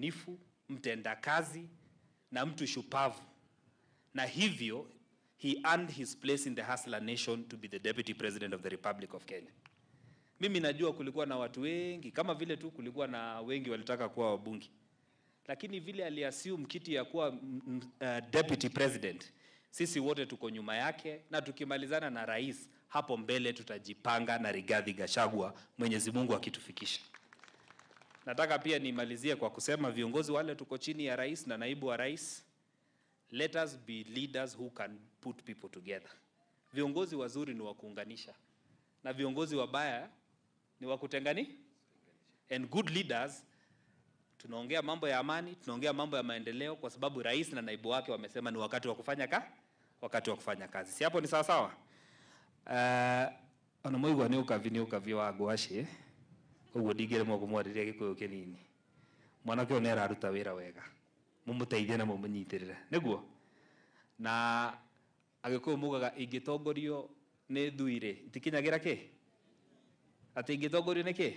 mwaminifu, mtendakazi na mtu shupavu, na hivyo he earned his place in the hustler nation to be the deputy president of the Republic of Kenya. Mimi najua kulikuwa na watu wengi kama vile tu kulikuwa na wengi walitaka kuwa wabunge, lakini vile aliassume kiti ya kuwa mm, mm, uh, deputy president, sisi wote tuko nyuma yake, na tukimalizana na rais hapo mbele tutajipanga na Rigathi Gachagua, Mwenyezi Mungu akitufikisha. Nataka pia nimalizie kwa kusema viongozi wale tuko chini ya rais na naibu wa rais, let us be leaders who can put people together. Viongozi wazuri ni wa kuunganisha na viongozi wabaya ni wa kutengani. And good leaders, tunaongea mambo ya amani, tunaongea mambo ya maendeleo, kwa sababu rais na naibu wake wamesema ni wakati wa kufanya ka wakati wa kufanya kazi. Si hapo ni sawa sawa? Uh, ona moigwa ni ukavi ni ukavi wa ngwaci ũguo ndingĩremwo kũmwarĩria gĩkũyũ kĩnini mwanake ũyũ nĩ araruta wĩra wega mũmũteithie na mũmũnyitĩrĩre nĩguo na agĩkũyũ mugaga ingĩtongorio nĩ thuirĩ itikinyagĩra kĩ atĩ ingĩtongorio nĩ kĩ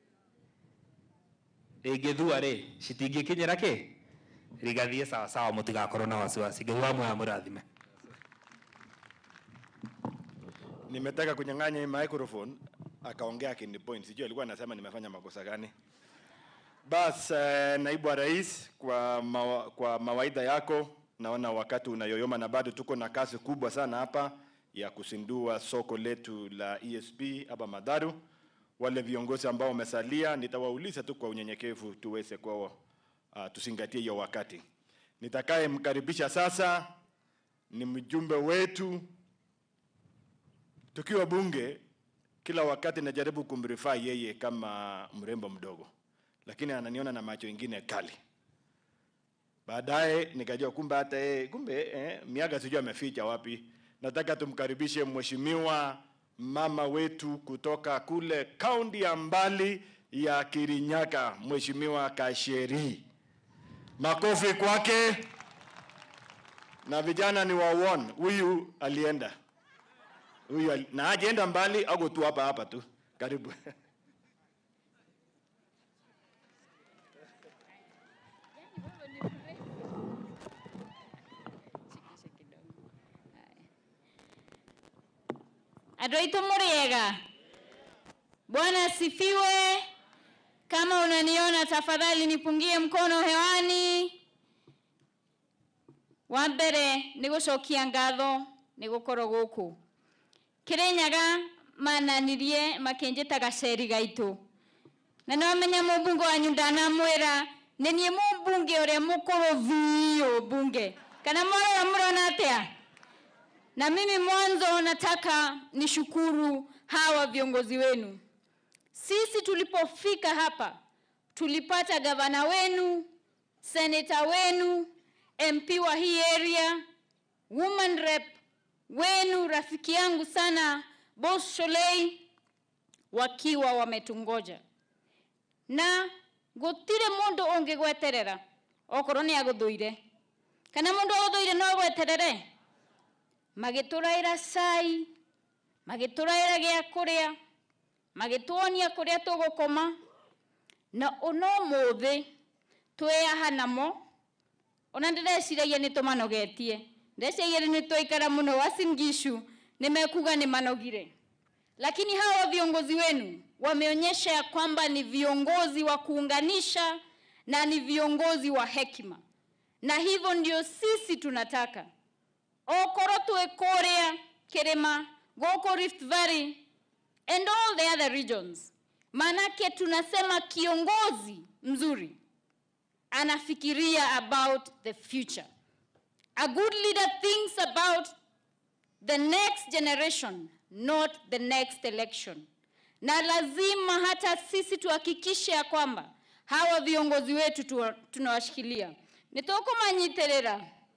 ĩngĩthua rĩ citingĩkinyĩra kĩ rigathiĩ sawa sawa mũtigakorwo na wasiwasi ngai wa moya mũrathime Nimetaka kunyang'anya hii microphone akaongea akini point, sijui alikuwa anasema nimefanya makosa gani. Bas, eh, naibu wa rais, kwa, mawa, kwa mawaidha yako naona wakati unayoyoma na bado tuko na kazi kubwa sana hapa ya kusindua soko letu la ESP hapa Madharu. Wale viongozi ambao wamesalia nitawauliza tu kwa unyenyekevu tuweze kwa uh, tusingatie hiyo wakati. Nitakaye mkaribisha sasa ni mjumbe wetu tukiwa bunge, kila wakati najaribu kumrifaa yeye kama mrembo mdogo, lakini ananiona na macho ingine kali. Baadaye nikajua kumbe hata yeye kumbe eh, miaka sijui ameficha wapi. Nataka tumkaribishe mheshimiwa mama wetu kutoka kule kaunti ya mbali ya Kirinyaga, mheshimiwa Kasheri. Makofi kwake. Na vijana ni wawon, huyu alienda huyu ali- na hajaenda mbali, ako tu hapa hapa tu, karibu. Andũ aitũ mũrĩega? Bwana asifiwe. Kama unaniona tafadhali nipungie mkono hewani. Wa mbere nĩ gũcokia ngatho nĩ gũkorwo gũkũ. Kirinyaga mananirie makĩnjĩta gaceri gaitũ. Na nĩwamenya mũmbunge wanyu ndanamwĩra nĩ niĩ mũmbunge ũrĩa mũkũrũ biũ bunge. Kana mwarora mũrona atĩa? Na mimi mwanzo nataka nishukuru hawa viongozi wenu. Sisi tulipofika hapa tulipata gavana wenu, seneta wenu, MP wa hii area, woman rep wenu, rafiki yangu sana Boss Sholei, wakiwa wametungoja na gutire mundu ungigweterera okorwo ni aguthuire kana mundu aguthuire no agweterere magĩtũraĩra cai magĩtũraĩra gĩa kũrĩa magĩtuonia kũrĩa tũgũkoma na ona ũmũthĩ twĩaha namo ona ndĩreciragia nĩ tũmanogetie ndĩreciragia nĩ twaikara mũno Uasin Gishu nimekuga ni manogire lakini hawa viongozi wenu wameonyesha ya kwamba ni viongozi wa kuunganisha na ni viongozi wa hekima na hivyo ndio sisi tunataka okorwo twĩ kũrĩa kĩrĩma gũkũ Rift Valley and all the other regions manake tunasema kiongozi mzuri anafikiria about the future a good leader thinks about the next generation not the next election na lazima hata sisi tuhakikishe ya kwamba hawa viongozi wetu tuwa- tunawashikilia nĩtũkũmanyitĩrĩra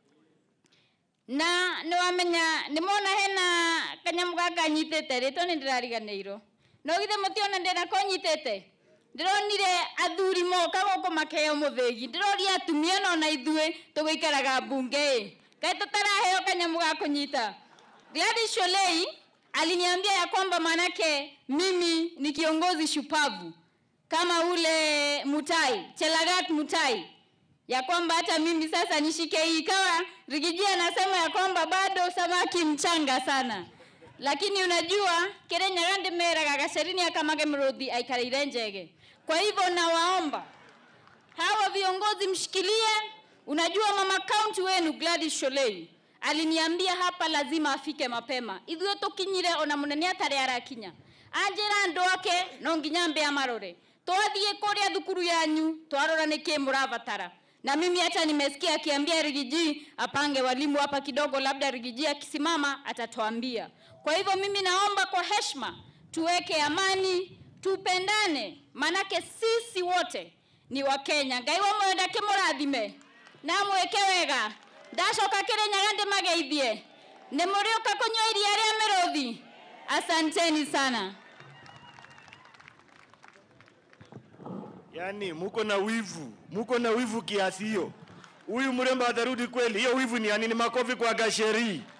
na nĩwamenya nĩmona hena kanyamũ gaka nyitĩte rĩtwa nĩ ndĩrariganĩirwo no githĩ mũtiona ndĩnako nyitĩte ndĩronire athuri moka gũkũ makeheo mũthĩgi ndĩroria atumia no na ithuĩ tũgũikaraga mbunge ĩ kaĩ tũtaraheo kanyamũ ga kũnyita Gladys Sholei aliniambia ya kwamba manake mimi ni kiongozi shupavu kama ule Mutai, Chelagat Mutai, ya kwamba hata mimi sasa nishike hii. Ikawa Rigiji anasema ya kwamba bado samaki mchanga sana, lakini unajua Kirinyaga ndimeraga gacerini akamage mrudhi aikarĩire njege. Kwa hivyo nawaomba hawa viongozi mshikilie. Unajua mama kaunti wenu Gladys Sholei aliniambia hapa lazima afike mapema ithuĩ tũkinyire ona mũnene atarĩ arakinya anjĩra andũ ake no nginya mbe amarore twathiĩ kũrĩa thukuru yanyu twarora nĩkĩ mũrabatara na mimi hata nimesikia akiambia Rigiji apange walimu hapa kidogo, labda Rigiji akisimama atatuambia. Kwa hivyo mimi naomba kwa heshima tuweke amani, tupendane, manake sisi wote ni Wakenya. Ngai wamwenda kimurathime na mweke wega ndacoka Kirinyaga ndimageithie nĩ mũrĩũka kũnyua iria rĩa mĩrũthi. Asanteni sana. Yaani muko na wivu, muko na wivu kiasi hiyo. Huyu mrembo atarudi kweli? Hiyo wivu ni ya nini? Makofi kwa Gasheri.